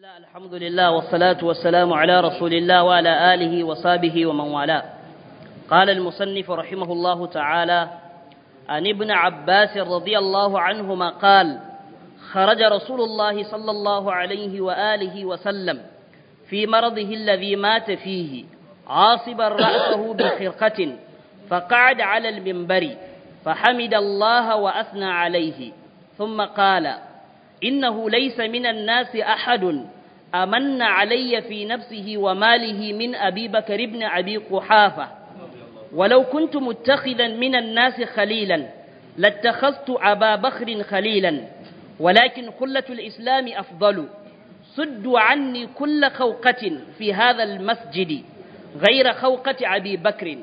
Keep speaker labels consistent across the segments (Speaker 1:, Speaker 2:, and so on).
Speaker 1: الله الحمد لله والصلاة والسلام على رسول الله وعلى آله وصحبه ومن والاه قال المصنف رحمه الله تعالى عن ابن عباس رضي الله عنهما قال خرج رسول الله صلى الله عليه وآله وسلم في مرضه الذي مات فيه عاصبا رأسه بخرقة فقعد على المنبر فحمد الله وأثنى عليه ثم قال إنه ليس من الناس أحد أمن علي في نفسه وماله من أبي بكر بن أبي قحافة ولو كنت متخذا من الناس خليلا لاتخذت أبا بكر خليلا ولكن خلة الإسلام أفضل سدوا عني كل خوقة في هذا المسجد غير خوقة أبي بكر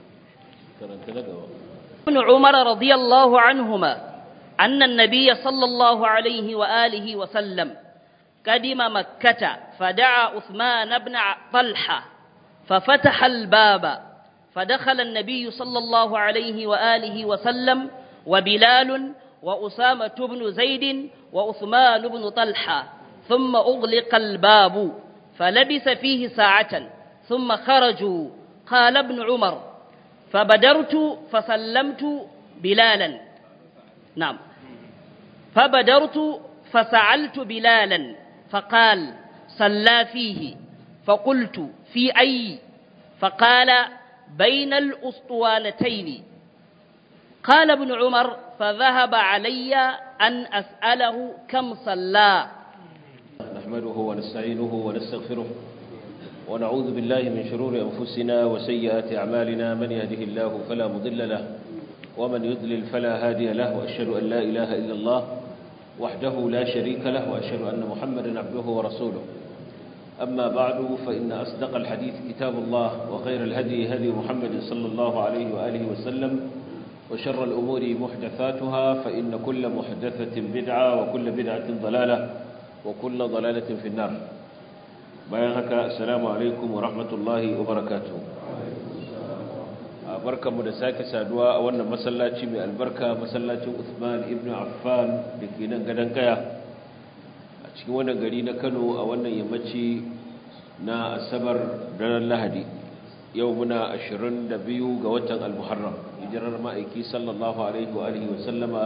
Speaker 1: ابن عمر رضي الله عنهما أن النبي صلى الله عليه وآله وسلم قدم مكة فدعا عثمان بن طلحة ففتح الباب فدخل النبي صلى الله عليه وآله وسلم وبلال وأسامة بن زيد وعثمان بن طلحة ثم أغلق الباب فلبث فيه ساعة ثم خرجوا قال ابن عمر فبدرت فسلمت بلالا نعم فبدرت فسألت بلالا فقال صلى فيه فقلت في أي فقال بين الأسطوانتين قال ابن عمر فذهب علي أن أسأله كم صلى
Speaker 2: نحمده ونستعينه ونستغفره ونعوذ بالله من شرور أنفسنا وسيئات أعمالنا من يهده الله فلا مضل له ومن يضلل فلا هادي له وأشهد أن لا إله إلا الله وحده لا شريك له وأشهد أن محمدا عبده ورسوله أما بعد فإن أصدق الحديث كتاب الله وخير الهدي هدي محمد صلى الله عليه وآله وسلم وشر الأمور محدثاتها فإن كل محدثة بدعة وكل بدعة ضلالة وكل ضلالة في النار بيانك السلام عليكم ورحمة الله وبركاته barkanmu da sake saduwa a wannan masallaci mai albarka masallacin Uthman ibn Affan da ke nan gadon kaya a cikin wannan gari na Kano a wannan yammaci na Asabar ranar Lahadi yau muna 22 ga watan Al-Muharram hijirar ma'aiki sallallahu alaihi wa alihi wa sallama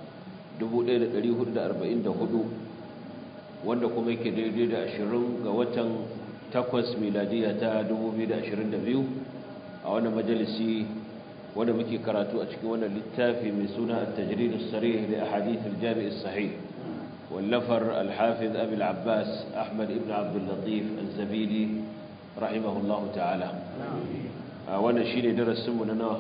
Speaker 2: 1444 wanda kuma yake daidai da 20 ga watan 8 miladiya ta 2022 a wannan majalisi wanda muke karatu a cikin wannan littafi mai suna at-tajrid as-sarih li ahadith al-jami' as-sahih wallafar al-hafiz abi al-abbas ahmad ibn abd al-latif az-zabidi rahimahullah ta'ala wannan shine darasin mu na nawa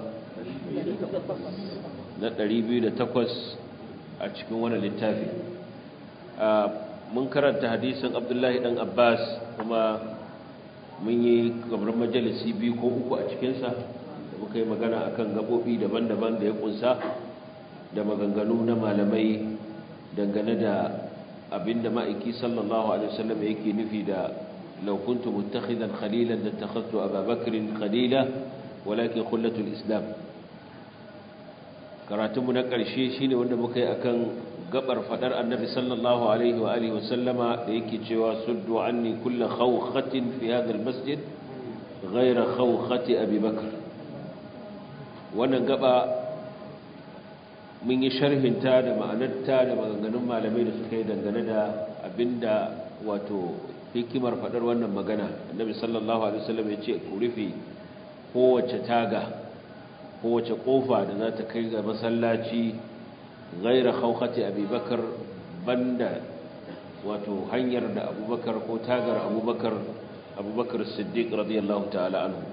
Speaker 2: na 208 a cikin wannan littafi mun karanta hadisin abdullahi dan abbas kuma mun yi gabar majalisi biyu ko uku a cikinsa da muka yi magana a kan gaɓoɓi daban-daban da ya ƙunsa da maganganu na malamai dangane da abin da ma'aiki sallallahu alaihi wasallam yake nufi da laukuntu mutakhidan khalilan da takhadtu ababakrin khalila walakin khullatul islam karatunmu na ƙarshe shine wanda muka yi akan gabar fadar annabi sallallahu alaihi wa alihi wasallama da yake cewa suddu anni kullu khawkhatin fi hadha almasjid ghayra khawkhati abi bakr wannan gaba mun yi sharhinta da ma'anarta da maganganun malamai da suka yi dangane da abinda wato hikimar fadar wannan magana annabi sallallahu alaihi wasallam ya ce ku rufe kowace taga kowace kofa da za ta kai ga masallaci غير خوخة أبي بكر بند wato hanyar da abubakar ko tagar abubakar abubakar siddiq radiyallahu ta'ala anhu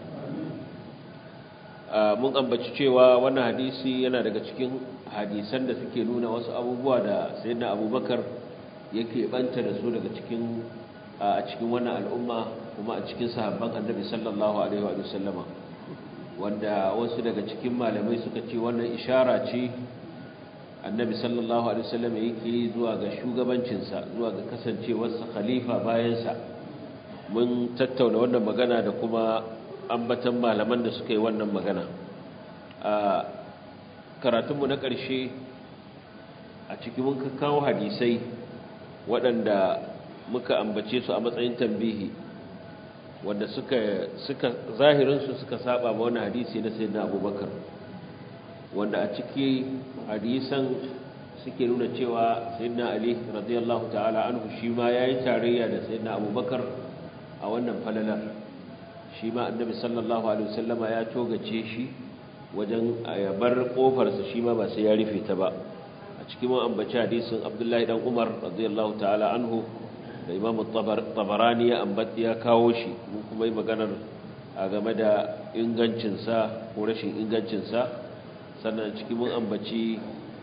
Speaker 2: mun ambaci cewa wannan hadisi yana daga cikin hadisan da suke nuna wasu abubuwa da sayyidina abubakar yake banta da su daga cikin a cikin wannan al'umma kuma a cikin sahabban annabi sallallahu alaihi wa sallama wanda wasu daga cikin malamai suka ce wannan ishara ce annabi sallallahu alaihi wasallam yake zuwa ga shugabancinsa zuwa ga kasancewarsa khalifa bayansa mun tattauna wannan magana da kuma ambatan malaman da suka yi wannan magana a karatunmu na ƙarshe a cikin mun kawo hadisai waɗanda muka ambace su a matsayin tambihi wanda suka suka zahirinsu suka saba ma wani hadisi na sayyidina abubakar wanda a ciki hadisan suke nuna cewa sayyidina ali radiyallahu ta'ala anhu shi ma yayi tarayya da sayyidina abubakar a wannan falalar shi ma annabi sallallahu alaihi wasallama ya togace shi wajen ya bar kofarsa shi ma ba sai ya rufe ta ba a cikin mun ambaci hadisin abdullahi dan umar radiyallahu ta'ala anhu da imam tabarani ya ambata ya kawo shi mun kuma yi maganar a game da ingancinsa ko rashin ingancinsa sannan cikin mun ambaci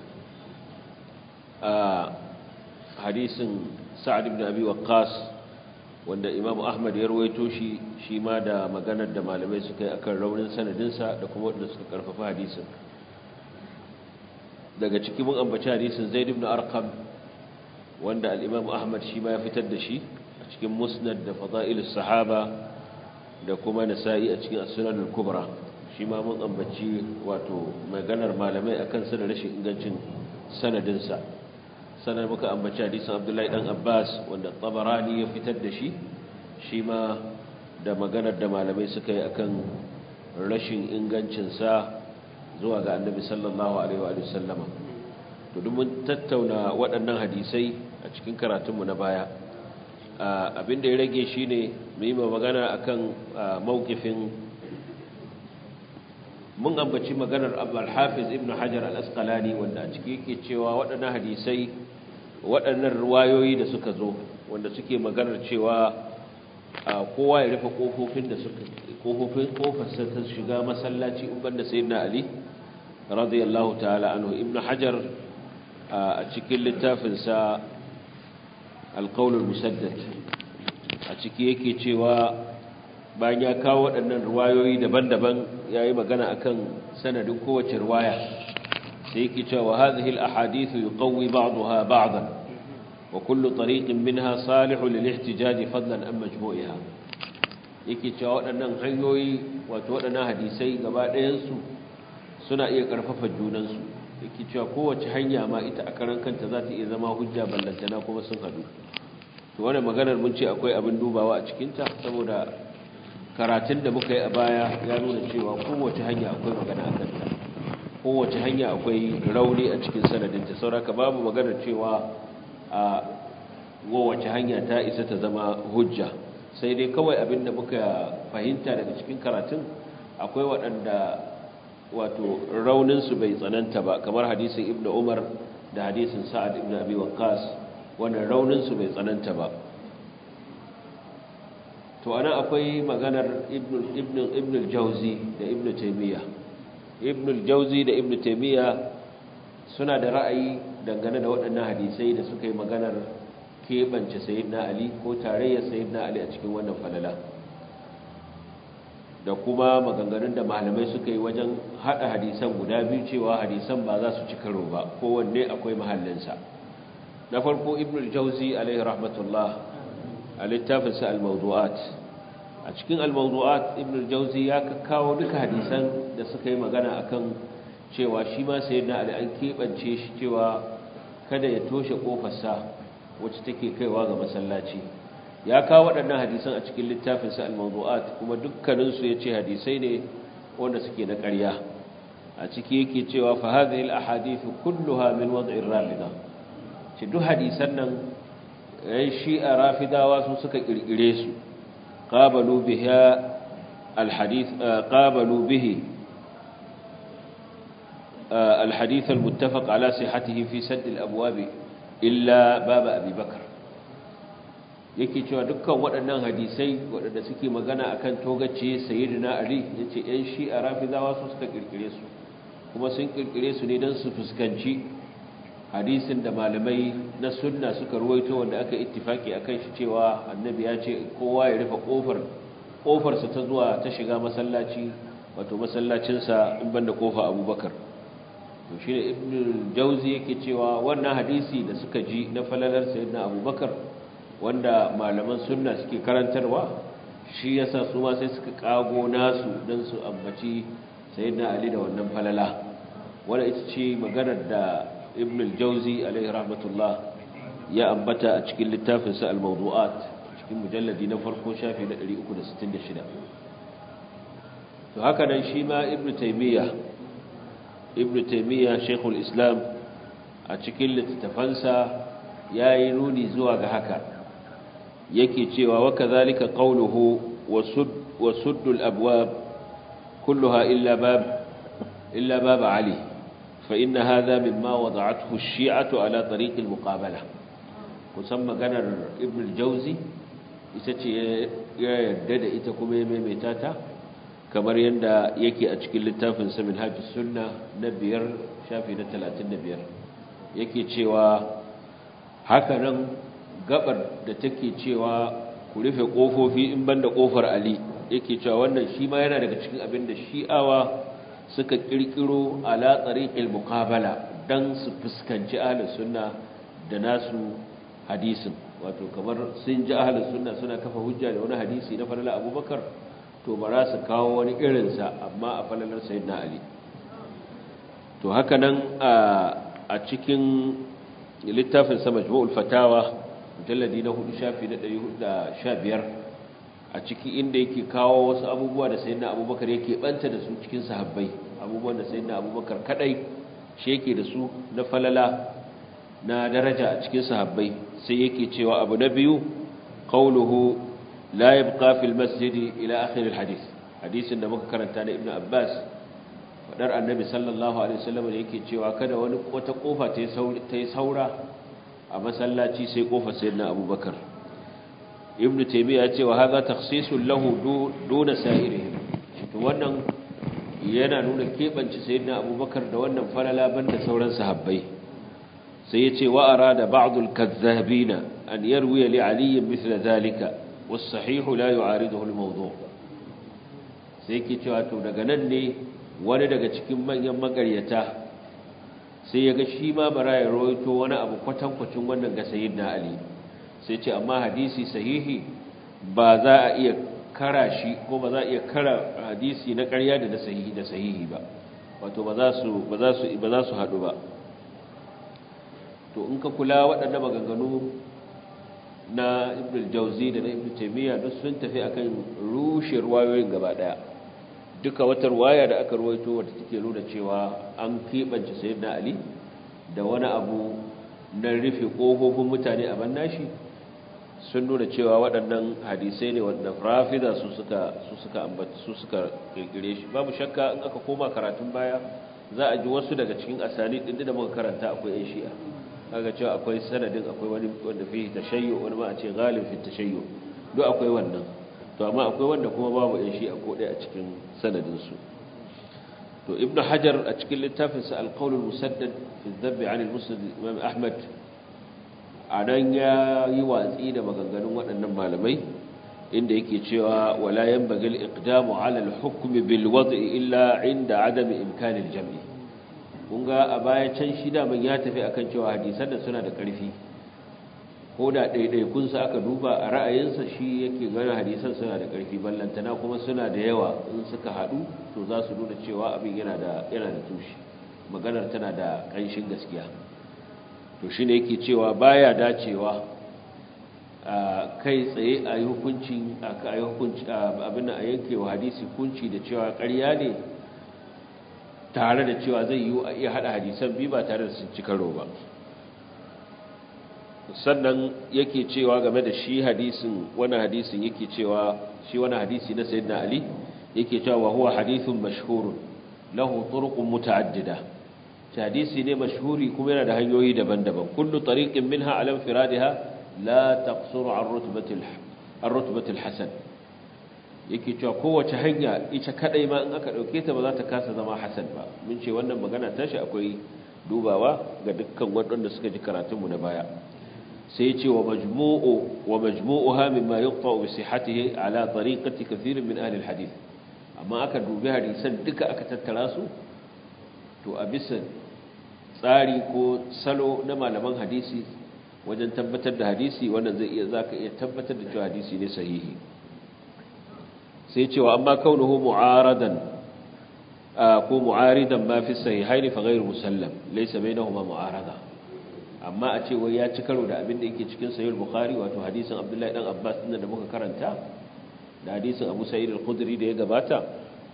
Speaker 2: a hadisin sa'ad ibn abi waqqas wanda imam ahmad ya rawaito shi shi ma da maganar da malamai suka yi akan raunin sanadinsa da kuma wanda suka karfafa hadisin daga cikin mun ambaci hadisin zaid ibn arqam wanda al-imam ahmad shi ma ya fitar da shi a cikin musnad da fada'ilus sahaba da kuma nasa'i a cikin as-sunan al-kubra shi ma mun ambaci wato maganar malamai akan sa da rashin ingancin sanadinsa sanar muka ambaci hadisin abdullahi dan abbas wanda tabarani ya fitar da shi shi ma da maganar da malamai suka yi akan rashin ingancinsa zuwa ga annabi sallallahu alaihi wa sallama to duk mun tattauna waɗannan hadisai a cikin karatunmu na baya abinda ya rage shine mu yi magana akan mawkifin mun ambaci maganar al-hafiz ibn hajar al-asqalani wanda a ciki yake cewa waɗannan hadisai waɗannan ruwayoyi da suka zo wanda suke maganar cewa kowa ya rufe kofofin da suka kofofin kofarsa ta shiga masallaci in banda sayyidina ali radiyallahu ta'ala anhu ibn hajar a cikin littafin sa al-qawl al-musaddad a ciki yake cewa bayan ya kawo waɗannan ruwayoyi daban-daban yayi magana akan sanadin kowace ruwaya sai yake cewa hadhihi al-ahadith yuqawwi ba'daha ba'dan wa kullu tariqin minha salihu lil-ihtijaj fadlan an majmu'iha yake cewa waɗannan hanyoyi wato waɗannan hadisai gaba ɗayan su suna iya karfafa junan su yake cewa kowace hanya ma ita a karan kanta za ta iya zama hujja ballantana kuma sun hadu to wannan maganar mun ce akwai abin dubawa a cikin ta saboda karatun da muka yi a baya ya nuna cewa kowace hanya akwai magana a kanta kowace hanya akwai rauni a cikin sanadinta sauraka babu maganar cewa a kowace hanya ta isa ta zama hujja sai dai kawai abin da muka fahimta daga cikin karatun akwai waɗanda wato rauninsu bai tsananta ba kamar hadisin ibn umar da hadisin sa'ad ibn abi waqqas wannan rauninsu bai tsananta ba to ana akwai maganar ibn al-jauzi da ibn taymiya ibn al-jauzi da ibn taymiya suna da ra'ayi dangane da waɗannan hadisai da suka yi maganar keɓance sayyidina ali ko tarayyar sayyidina ali a cikin wannan falala da kuma maganganun da malamai suka yi wajen haɗa hadisan guda biyu cewa hadisan ba za su ci karo ba kowanne akwai mahallinsa na farko ibn al-jauzi alaihi rahmatullah a littafinsa al-mawdu'at a cikin al-mawdu'at ibn al-jawzi ya kawo duka hadisan da suka yi magana akan cewa shi ma sayyidina ali an kebance shi cewa kada ya toshe kofarsa wacce take kaiwa ga masallaci ya kawo waɗannan hadisan a cikin littafinsa al-mawdu'at kuma dukkanin su yace hadisai ne wanda suke na ƙarya a ciki yake cewa fa hadhihi al-ahadith kulluha min wad'ir rafida ce duk hadisan nan yan shi'a rafidawa su suka kirkire su qabalu biha alhadith qabalu bihi alhadith almuttafaq ala sihhatihi fi sadd alabwab illa bab abi bakr yake cewa dukkan waɗannan hadisai waɗanda suke magana akan togace sayyidina ali yace yan shi'a rafidawa su suka kirkire su kuma sun kirkire su ne don su fuskanci hadisin da malamai na sunna suka ruwaito wanda aka ittifaki akan shi cewa annabi ya ce kowa ya rufe kofar kofarsa ta zuwa ta shiga masallaci wato masallacinsa in banda kofa abubakar to shi ne ibn jauzi yake cewa wannan hadisi da suka ji na falalar sayyidina abubakar wanda malaman sunna suke karantarwa shi yasa su ma sai suka kago nasu don su ambaci sayyidina ali da wannan falala wanda ita ce maganar da ibn al-jauzi alaihi rahmatullah ya ambata a cikin littafinsa al-mawdu'at cikin mujalladi na farko shafi na 366 to haka nan shi ma ibnu taymiya ibnu taymiya shaykhul islam a cikin littafansa yayi nuni zuwa ga haka yake cewa wa kadhalika qawluhu wa suddul abwab kulluha illa bab illa bab ali fa inna hadha mimma wada'athu ash-shi'atu ala tariq al-muqabalah kusan maganar ibn al-jawzi ita ce ya yarda da ita kuma ya maimaita ta kamar yadda yake a cikin littafin sa minhajus sunna na biyar shafi na 35 yake cewa haka nan gabar da take cewa ku rufe kofofi in banda kofar Ali yake cewa wannan shi ma yana daga cikin abin da shi'awa suka kirkiro ala tsariqil muqabala dan su fuskanci ahlus sunna da nasu hadisin wato kamar sun ji ahlus sunna suna kafa hujja da wani hadisi na falala Abubakar to ba za su kawo wani irin sa amma a falalar sayyidina Ali to haka nan a cikin littafin sa majmu'ul fatawa mujalladi na hudu shafi na ɗari hudu da sha biyar a ciki inda yake kawo wasu abubuwa da sayi na abubakar yake ɓanta da su cikin sahabbai abubuwan da sayi na abubakar kaɗai shi yake da su na falala na daraja a cikin sahabbai sai yake cewa abu na biyu qawluhu la yabqa fil masjidi ila akhir al hadith hadisin da muka karanta na ibnu abbas fadar annabi sallallahu alaihi wasallam da yake cewa kada wani wata kofa ta yi saura a masallaci sai kofar sayyidina abubakar ibnu taymiya ce wa hadha takhsisul lahu duna sa'irihim to wannan yana nuna kebanci sayyidina abubakar da wannan falala banda sauran sahabbai sai yace wa arada ba'dul kazzabina an yarwi li ali mithla dhalika was sahih la yu'ariduhu al mawdu' sai yake cewa to daga nan ne wani daga cikin manyan magaryata sai ya ga shi ma bara ya rawaito wani abu kwatankwacin wannan ga sayyidina ali sai ce amma hadisi sahihi ba za a iya kara shi ko ba za a iya kara hadisi na ƙarya da na sahihi da sahihi ba wato ba za su ba za su ba za su haɗu ba to in ka kula waɗannan maganganu na ibn jauzi da na ibn taymiya duk sun tafi akan rushe ruwayoyin gaba daya duka wata ruwaya da aka ruwaito wadda take nuna cewa an keɓance sayyidina ali da wani abu na rufe ƙofofin mutane a bannashi sun nuna cewa waɗannan hadisai ne wanda rafida su suka su suka ambata su suka kirkire shi babu shakka in aka koma karatun baya za a ji wasu daga cikin asali din da muka karanta akwai yan shi'a kaga cewa akwai sanadin akwai wani wanda fi tashayyu wani ma a ce ghalib fi tashayyu duk akwai wannan to amma akwai wanda kuma babu yan shi'a ko ɗaya a cikin sanadin su to ibnu hajar a cikin littafinsa al-qawl al-musaddad fi dhabb 'an al-musnad imam ahmad a nan ya yi watsi da maganganun waɗannan malamai inda yake cewa wala yan bagil iqdamu ala al-hukm bil wad'i illa inda adami imkanin jam'i kun ga a baya can shi da man ya tafi akan cewa hadisan da suna da ƙarfi ko da ɗaiɗaikun sa aka duba a ra'ayinsa shi yake gana hadisan suna da ƙarfi ballantana kuma suna da yawa in suka haɗu to za su nuna cewa abin yana da yana da tushe maganar tana da ƙanshin gaskiya to shi ne yake cewa baya dacewa a kai tsaye a yi hukunci abin a yanke wa hadisi hukunci da cewa ƙarya ne tare da cewa zai yi a iya haɗa hadisan biyu ba tare da sun ci karo ba sannan yake cewa game da shi hadisin wani hadisin yake cewa shi wani hadisi na sayyidina ali yake cewa wa huwa hadithun mashhurun lahu turuqun muta'addida hadisi ne mashhuri kuma yana da hanyoyi daban-daban kullu tariqin minha ala infiradiha la taqsuru an rutbatil an rutbatil hasan yake cewa kowace hanya ita kadai ma in aka dauke ta ba za ta kasa zama hasan ba mun ce wannan magana tashi akwai dubawa ga dukkan waɗanda suka ji karatun mu na baya sai ya ce wa majmu'u wa majmu'uha mimma yuqta bi sihhatihi ala tariqati kathirin min ahli alhadith amma aka dubi hadisan duka aka tattara su to a bisa tsari ko salo na malaman hadisi wajen tabbatar da hadisi wannan zai iya zaka iya tabbatar da cewa hadisi ne sahihi sai cewa amma kaunuhu mu'aradan ko mu'aridan ma fi sahihaini fa ghairu musallam laysa bainahuma mu'arada amma a ce wai ya ci karo da abin da yake cikin sahih bukhari wato hadisin abdullahi dan abbas din da muka karanta da hadisin abu sa'id al-khudri da ya gabata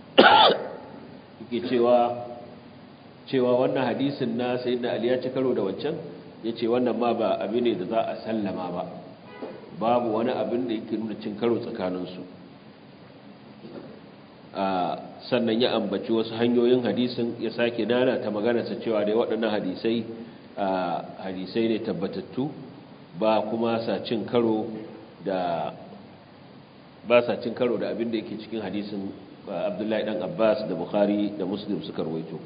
Speaker 2: yake cewa cewa wannan hadisin na sayyidina ali ya ci karo da wancan yace wannan ma ba abin ne da za a sallama ba babu wani abin da yake nuna cin karo tsakaninsu sannan ya ambaci wasu hanyoyin hadisin ya sake nana ta maganarsa cewa da waɗannan hadisai hadisai ne tabbatattu ba kuma sa cin karo da ba sa cin karo da abin da yake cikin hadisin abdullahi dan abbas da bukhari da muslim suka rawaito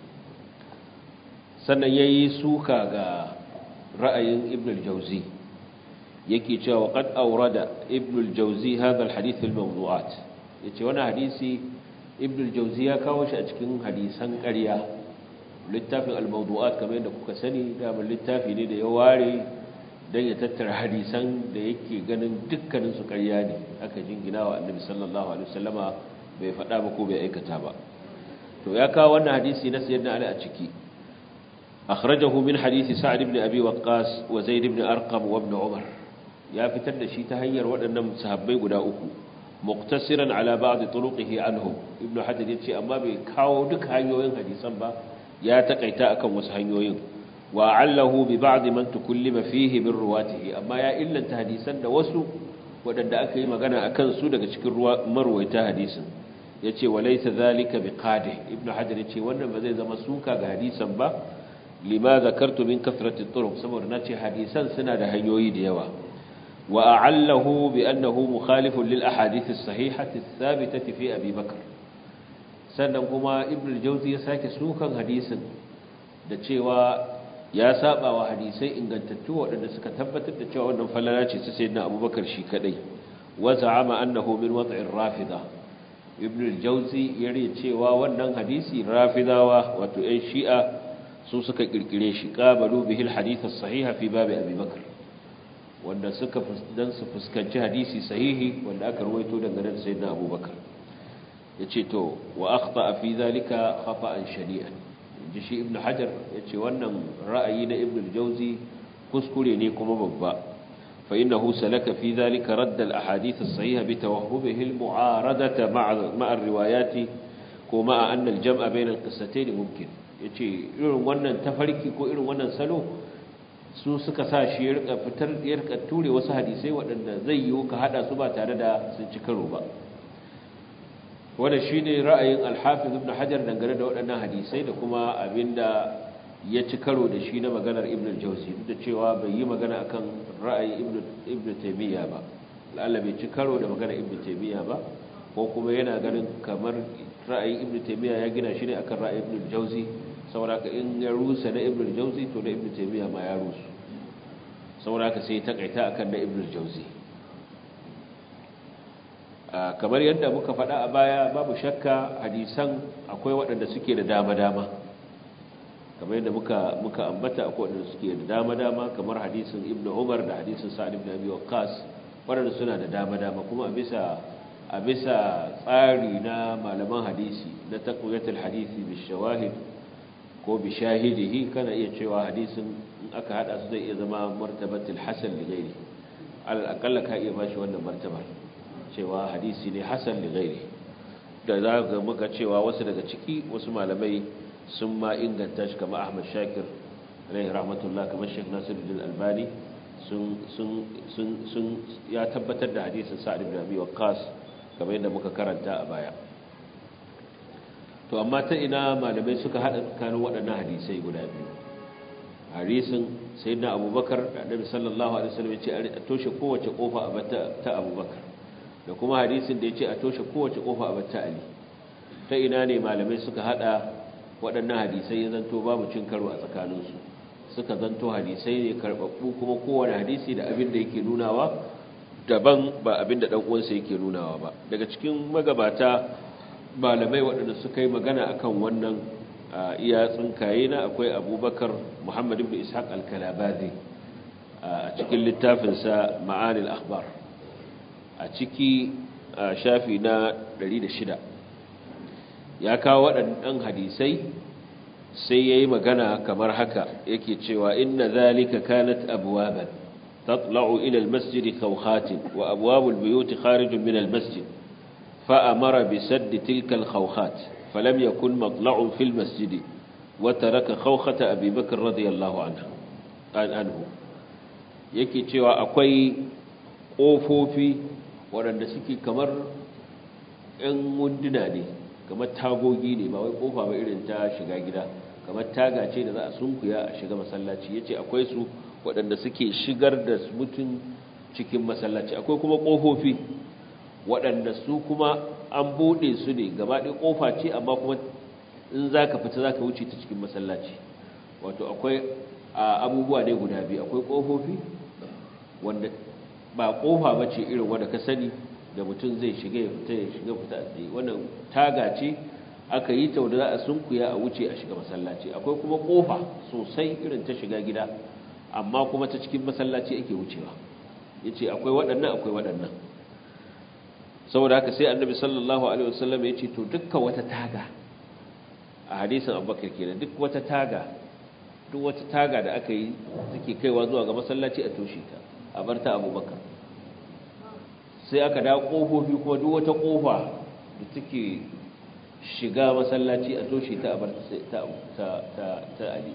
Speaker 2: sannan ya yi suka ga ra'ayin ibn al-jauzi yake cewa qad awrada ibn al-jawzi hadha al-hadith al-mawdu'at yace wannan hadisi ibn al-jawzi ya kawo shi a cikin hadisan ƙarya littafin al-mawdu'at kamar yadda kuka sani da littafi ne da ya ware dan ya tattara hadisan da yake ganin dukkanin su ƙarya ne aka jingina wa annabi sallallahu alaihi wasallama bai faɗa ba ko bai aikata ba to ya kawo wannan hadisi na sayyidina ali a ciki أخرجه من حديث سعد بن أبي وقاص وزيد بن أرقم وابن عمر ya fitar da shi ta hanyar waɗannan sahabbai guda uku muqtasiran ala ba'd turuqihi anhu ibn hajar yace amma bai kawo duk hanyoyin hadisan ba ya takaita akan wasu hanyoyin wa allahu bi ba'd man tukallima fihi min ruwatihi amma ya illanta hadisan da wasu waɗanda aka yi magana akan su daga cikin marwaita hadisin yace walaysa zalika biqadih ibn hajar yace wannan ba zai zama suka ga hadisan ba lima zakartu min kathrati turuq saboda nace hadisan suna da hanyoyi da yawa وأعله بأنه مخالف للأحاديث الصحيحة الثابتة في أبي بكر sannan kuma ibn al-jawzi ya sake sukan hadisin da cewa ya saba wa hadisai ingantattu waɗanda suka tabbatar da cewa wannan falala ce su sayyidina abubakar shi kadai wa za'ama annahu min wad'ir rafida ibn al-jawzi ya riya cewa wannan hadisi rafidawa wato ɗan shi'a su suka kirkire shi qabalu bihi al-hadith as-sahih fi bab abi bakr wanda suka dan su fuskanci hadisi sahihi wanda aka ruwaito daga nan sayyidina abubakar yace to wa akhta fi zalika khata'an shani'an inji shi ibnu hajar yace wannan ra'ayi na ibnu al-jawzi kuskure ne kuma babba fa innahu salaka fi zalika radd al-ahadith as-sahiha bi tawahhubihi al-mu'aradata ma'a ma'a ar-riwayat ko ma'a anna al-jam'a bayna al-qissatayn mumkin yace irin wannan tafarki ko irin wannan salo su suka sa shi ya rika fitar ya rika ture wasu hadisai waɗanda zai yi ka hada su ba tare da sun ci karo ba wanda shine ra'ayin al-Hafiz Ibn Hajar dangane da waɗannan hadisai da kuma abinda ya ci karo da shi na maganar Ibn al-Jawzi duk da cewa bai yi magana akan ra'ayin Ibn Ibn Taymiyyah ba lalla bai ci karo da maganar Ibn Taymiyyah ba ko kuma yana ganin kamar ra'ayin Ibn Taymiyyah ya gina shi ne akan ra'ayin Ibn al-Jawzi sauraka in ya rusa na ibn al-jawzi to na ibn taymiya ma ya rusu sauraka sai ta kaita akan na ibn al-jawzi kamar yadda muka faɗa a baya babu shakka hadisan akwai waɗanda suke da dama-dama kamar yadda muka muka ambata akwai waɗanda suke da dama-dama kamar hadisin ibn umar da hadisin sa'ad ibn abi waqqas waɗanda suna da dama-dama kuma a bisa a bisa tsari na malaman hadisi na taqwiyatul hadisi bi shawahid ko bi shahidihi kana iya cewa hadisin in aka hada su zai iya zama martabatul hasan li ghairi alal aqalla ka iya bashi wannan martaba cewa hadisi ne hasan li ghairi da za ga muka cewa wasu daga ciki wasu malamai sun ma inganta shi kamar Ahmad Shakir alaihi rahmatullah kamar Sheikh Nasiruddin Albani sun sun sun sun ya tabbatar da hadisin Sa'd ibn Abi Waqqas kamar yadda muka karanta a baya to amma ta ina malamai suka hada tsakanin waɗannan hadisai guda biyu hadisin sayyidina abubakar da annabi sallallahu alaihi wasallam yace a toshe kowace kofa a bata ta abubakar da kuma hadisin da yace a toshe kowace kofa a bata ali ta ina ne malamai suka hada waɗannan hadisai ya zanto babu cin karo a tsakaninsu suka zanto hadisai ne karbabbu kuma kowane hadisi da abin da yake nunawa daban ba abin da dan uwansa yake nunawa ba daga cikin magabata malamai waɗanda suka yi magana akan wannan iya tsinkaye na akwai abubakar muhammad ibn ishaq al-kalabazi a cikin littafinsa ma'anil akhbar a ciki shafi na 106 ya kawo waɗannan hadisai sai yayi magana kamar haka yake cewa inna zalika kanat abwaban tatla'u ila almasjid khawkhat wa abwabul buyut kharij min almasjid fa amara bi sadd tilka alkhawkhat falam yakun matla'un fil masjid wa taraka khawkhat abi bakr radiyallahu anhu anhu yake cewa akwai kofofi waɗanda suke kamar 'yan wunduna ne kamar tagogi ne ba wai kofa ba irin ta shiga gida kamar taga ce da za a sunkuya a shiga masallaci ya ce akwai su waɗanda suke shigar da mutum cikin masallaci akwai kuma ƙofofi waɗanda su kuma an buɗe su ne gaba ɗaya ƙofa ce amma kuma in za ka fita za ka wuce ta cikin masallaci wato akwai abubuwa ne guda biyu akwai ƙofofi wanda ba ƙofa ba ce irin wanda ka sani da mutum zai shiga ya fita ya shiga fita a tsaye wannan taga ce aka yi ta wanda za a sunkuya a wuce a shiga masallaci akwai kuma kofa sosai irin ta shiga gida amma kuma ta cikin masallaci ake wucewa ya ce akwai waɗannan akwai waɗannan saboda haka sai annabi sallallahu alaihi wasallam ya ce to dukkan wata taga a hadisin abubakar kenan duk wata taga duk wata taga da aka yi suke kaiwa zuwa ga masallaci a toshe ta a bar ta abubakar sai aka da ƙofofi kuma duk wata ƙofa da take shiga masallaci a toshe ta abar ta ali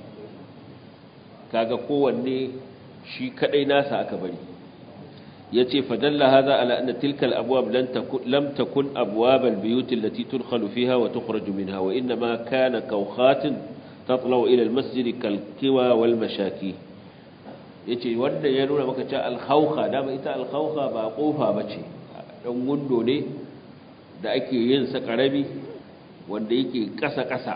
Speaker 2: kaga kowanne shi kadai nasa aka bari yace fadalla hadha ala anna tilka al-abwab lam takun abwab al-buyut allati tudkhalu fiha wa tukhraju minha wa inma kana kawkhatin tatlaw ila al-masjid kal-kiwa wal mashaki yace wanda ya nuna maka cewa al-khawkha dama ita al-khawkha ba kofa bace dan gundo ne da ake yin sa karami wanda yake ƙasa-ƙasa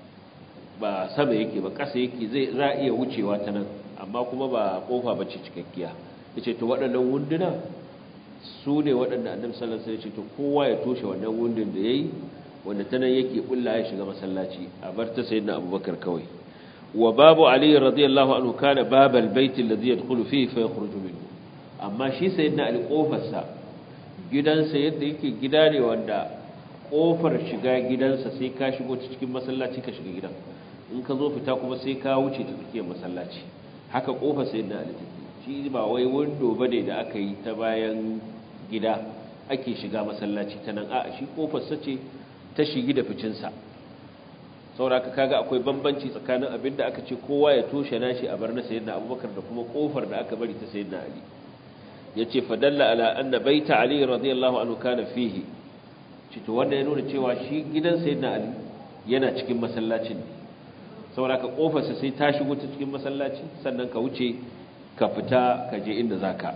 Speaker 2: ba sama yake ba ƙasa yake zai za iya wucewa ta nan amma kuma ba ƙofa ba ce cikakkiya ya ce to waɗannan wunduna su ne waɗanda annabi sallallahu alaihi wasallam ya ce to kowa ya toshe wannan wundun da yayi wanda ta nan yake bulla ya shiga masallaci a bar ta sayyidina abubakar kawai wa babu ali radiyallahu anhu kana babal bait alladhi yadkhulu fihi fa yakhruju minhu amma shi sayyidina ali kofarsa gidansa yadda yake gida ne wanda kofar shiga gidansa sai ka shigo cikin masallaci ka shiga gidan in ka zo fita kuma sai ka wuce ta tsakiyar masallaci haka kofar sai na alitaki shi ba wai windo bane da aka yi ta bayan gida ake shiga masallaci ta nan a shi kofar sa ce ta shigi da ficinsa sauraka kaga akwai bambanci tsakanin abin da aka ce kowa ya toshe nashi a bar na sayyidina abubakar da kuma kofar da aka bari ta sayyidina ali yace fadalla ala anna baita ali radiyallahu anhu kana fihi cito wanda ya nuna cewa shi gidan sayyidina ali yana cikin masallacin saboda ka kofarsa sai ta shigo ta cikin masallaci sannan ka wuce ka fita ka je inda zaka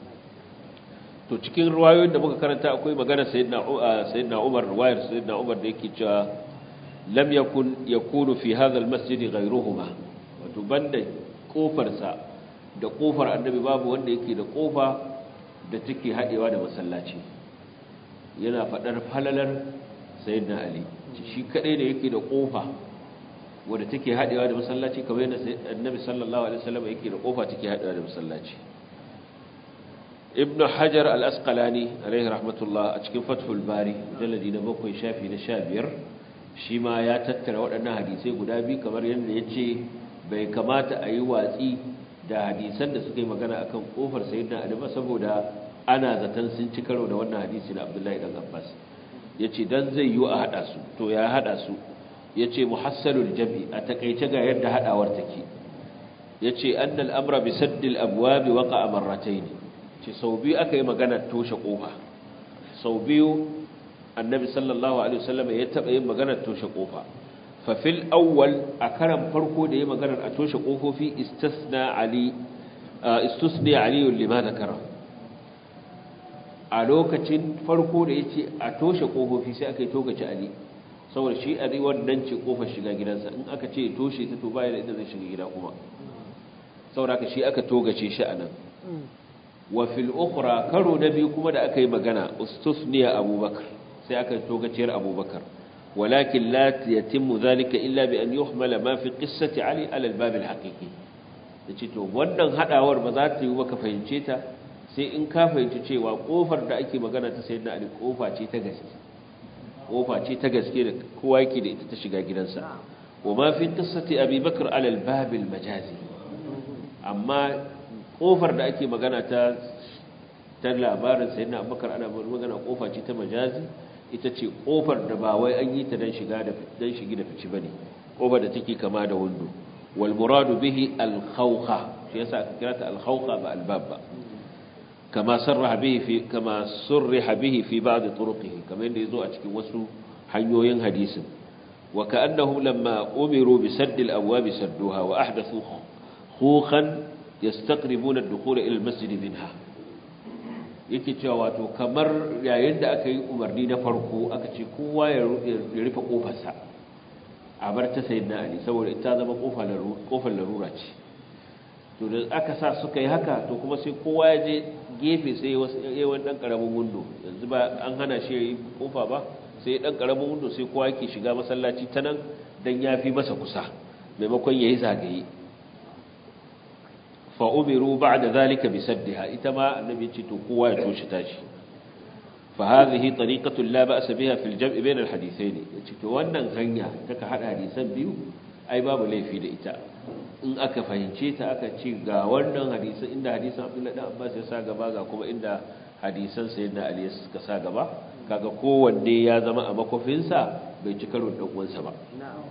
Speaker 2: to cikin ruwayoyin da muka karanta akwai magana sayyidina sayyidina Umar ruwayar sayyidina Umar da yake cewa lam yakun yakunu fi hadha almasjid ghayruhuma wato banda kofarsa da kofar annabi babu wanda yake da kofa da take hadewa da masallaci yana faɗar falalar sayyidina ali shi kadai da yake da kofa wanda take hadewa da masallaci kamar yadda annabi sallallahu alaihi wasallam yake da kofa take hadewa da masallaci ibnu hajar al-asqalani alaihi rahmatullah a cikin fathul bari jaladi na bakwai shafi na 15 shi ma ya tattara waɗannan hadisai guda biyu kamar yadda yace bai kamata a yi watsi da hadisan da suka yi magana akan kofar sayyidina ali ba saboda ana zaton sun ci karo da wannan hadisi na abdullahi dan abbas ya ce don zai yi a haɗa su to ya haɗa su ya ce muhassalul jam'i a takaice ga yadda haɗawar take ya ce an al'amra bi saddil abuwa bi waka a marratai ne ce sau biyu aka yi magana toshe ƙofa sau biyu annabi sallallahu alaihi wasallam ya taɓa yin magana toshe ƙofa fafil awwal a karan farko da ya magana a toshe ƙofofi istisna ali istusni aliyun lima zakara a lokacin farko da ya ce a toshe ƙofofi sai aka yi tokaci ali saboda shi ali wannan ce ƙofar shiga gidansa in aka ce toshe ta to baya da inda zai shiga gida kuma saboda aka shi aka togace shi a nan wa fil ukhra karo na biyu kuma da aka yi magana ustusniya abubakar sai aka yi togaciyar abubakar walakin la yatimmu zalika illa bi an yuhmala ma fi qissati ali ala al-bab al-haqiqi yace to wannan hadawar ba za ta yi ba ka fahimce ta sai in ka fahimci cewa kofar da ake magana ta sayyidina ali kofa ce ta gaske kofa ce ta gaske da kowa yake da ita ta shiga gidansa wa ma fi qissati abi bakr ala al-bab al-majazi amma kofar da ake magana ta ta labarin sayyidina abubakar ana magana kofa ce ta majazi ita ce kofar da ba wai an yi ta dan shiga da dan shigi da fici bane kofar da take kama da windo wal muradu bihi al khawqa shi yasa aka kira ta al khawqa ba al bab ba kama sarraha bihi fi kama surriha bihi fi ba'd turuqihi kamar yadda yazo a cikin wasu hanyoyin hadisin wa ka'annahum lamma umiru bi sadd al abwab sadduha wa ahdathu khukhan yastaqribuna ad-dukhul ila al masjid minha yake cewa wato kamar yayin da aka yi umarni na farko aka ce kowa ya rufe kofarsa a bar ta sayi na ali saboda ita zama kofar larura ce to da aka sa suka yi haka to kuma sai kowa ya je gefe sai ya wani dan karamin windo yanzu ba an hana shi ya yi kofa ba sai dan karamin windo sai kowa yake shiga masallaci ta nan don ya fi masa kusa maimakon ya yi zagaye فأمروا بعد ذلك بسدها إتما النبي يتو قوة يتوش تاشي فهذه طريقة لا بأس بها في الجمع بين الحديثين يتو وانا غنيا تكا حد حديثا بيو أي باب لي في دئتا in aka fahimce ta aka ce ga wannan hadisan inda hadisan Abdullahi dan Abbas ya sa gaba ga kuma inda hadisan Sayyidina Ali suka sa gaba kaga kowanne ya zama a makofinsa bai ci karo da uwansa ba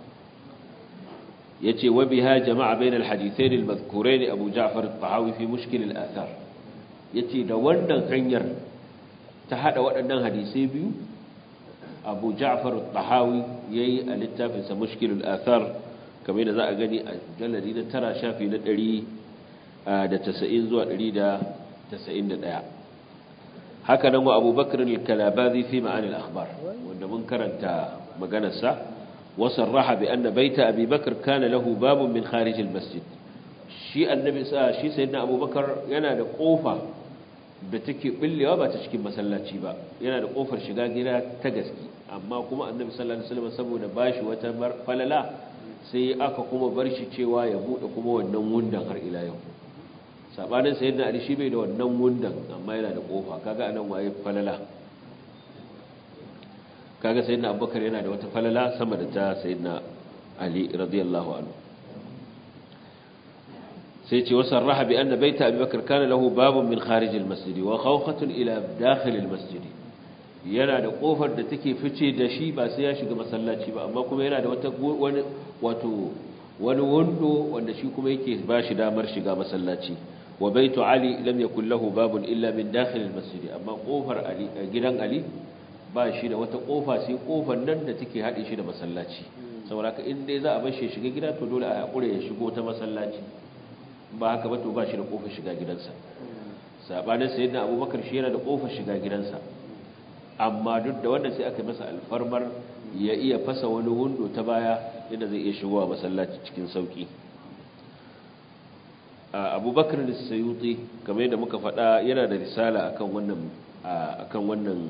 Speaker 2: yace wa biha jama'a bainal hadithain al-madhkurain Abu Ja'far al-Tahawi fi mushkil al-athar yace da wannan hanyar ta hada waɗannan hadisai biyu Abu Ja'far al-Tahawi yayi a littafin sa mushkil al-athar kamar da za a gani a jalladi na tara shafi na 190 zuwa 191 haka nan wa Abu Bakr al-Kalabazi fi ma'ani al-akhbar wanda mun karanta maganar sa وصرح بأن بيت أبي بكر كان له باب من خارج المسجد شيء النبي شيء سيدنا أبو بكر yana da kofa da take billewa ba ta cikin masallaci ba yana da kofar shiga gida ta gaske amma kuma annabi sallallahu alaihi wasallam saboda bashi wata falala sai aka kuma bar shi cewa ya bude kuma wannan wundan har ila yau sabanin sayyidina ali shi bai da wannan wundan amma yana da kofa kaga anan waye falala kaga sayyidina abubakar yana da wata falala sama da ta sayyidina ali radiyallahu anhu sai ce wasan raha bi anna baita abubakar kana lahu babun min kharij almasjid wa khawkhatun ila dakhil almasjid yana da kofar da take fice da shi ba sai ya shiga masallaci ba amma kuma yana da wata wani wato wani wando wanda shi kuma yake ba shi damar shiga masallaci wa baitu ali lam yakul lahu babun illa min dakhil almasjid amma kofar ali gidan ali ba shi da wata kofa sai kofar nan da take haɗe shi da masallaci saboda ka in dai za a bar shi shiga gida to dole a haƙura ya shigo ta masallaci ba haka ba to ba shi da kofar shiga gidansa sabanin sayyidina abubakar shi yana da kofar shiga gidansa amma duk da wanda sai aka masa alfarmar ya iya fasa wani wundo ta baya inda zai iya shigowa masallaci cikin sauki abubakar da sayuti kamar yadda muka faɗa yana da risala akan wannan akan wannan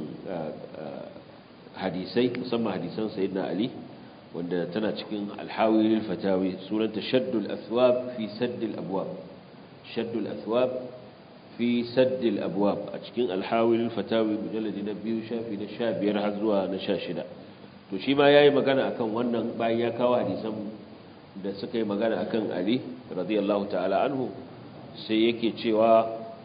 Speaker 2: hadisai musamman hadisan sayyidina ali wanda tana cikin alhawi lil fatawi sunanta shaddul athwab fi saddil abwab shaddul athwab fi saddil abwab a cikin alhawi lil fatawi mujalladi na biyu shafi na 15 har zuwa na 16 to shi ma yayi magana akan wannan bayan ya kawo hadisan da suka yi magana akan ali radiyallahu ta'ala anhu sai yake cewa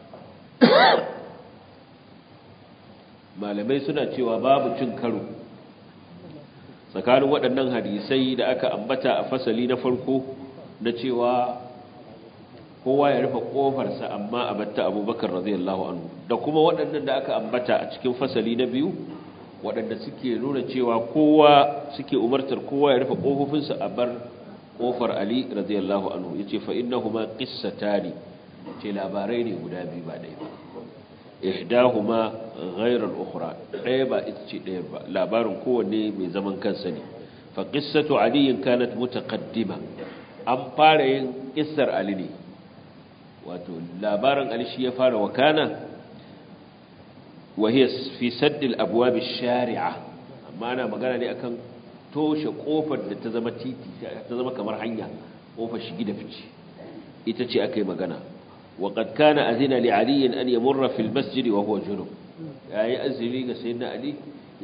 Speaker 2: malamai suna cewa babu cin karo tsakanin waɗannan hadisai da aka ambata a fasali na farko na cewa kowa ya rufe ƙofarsa amma a batta abubakar radiyallahu anhu da kuma waɗannan da aka ambata a cikin fasali na biyu waɗanda suke nuna cewa kowa suke umartar kowa ya rufe ƙofofinsa a bar ƙofar ali radiyallahu anhu ya ce fa'innahuma ƙissatani ce labarai ne guda biyu ba ɗaya ba ihdahuma ghayra al-ukhra ɗaya ba ita ce ɗaya ba labarin kowanne mai zaman kansa ne fa qissatu ali kanat mutaqaddima an fara yin kissar ali ne wato labarin ali shi ya fara wakana wa hiya fi sadd al-abwab ash-shari'a amma ana magana ne akan toshe kofar da ta zama titi ta zama kamar hanya kofar shigi da fice ita ce akai magana وقد كان أذن لعلي أن يمر في المسجد وهو جنب يعني أذن لي سيدنا علي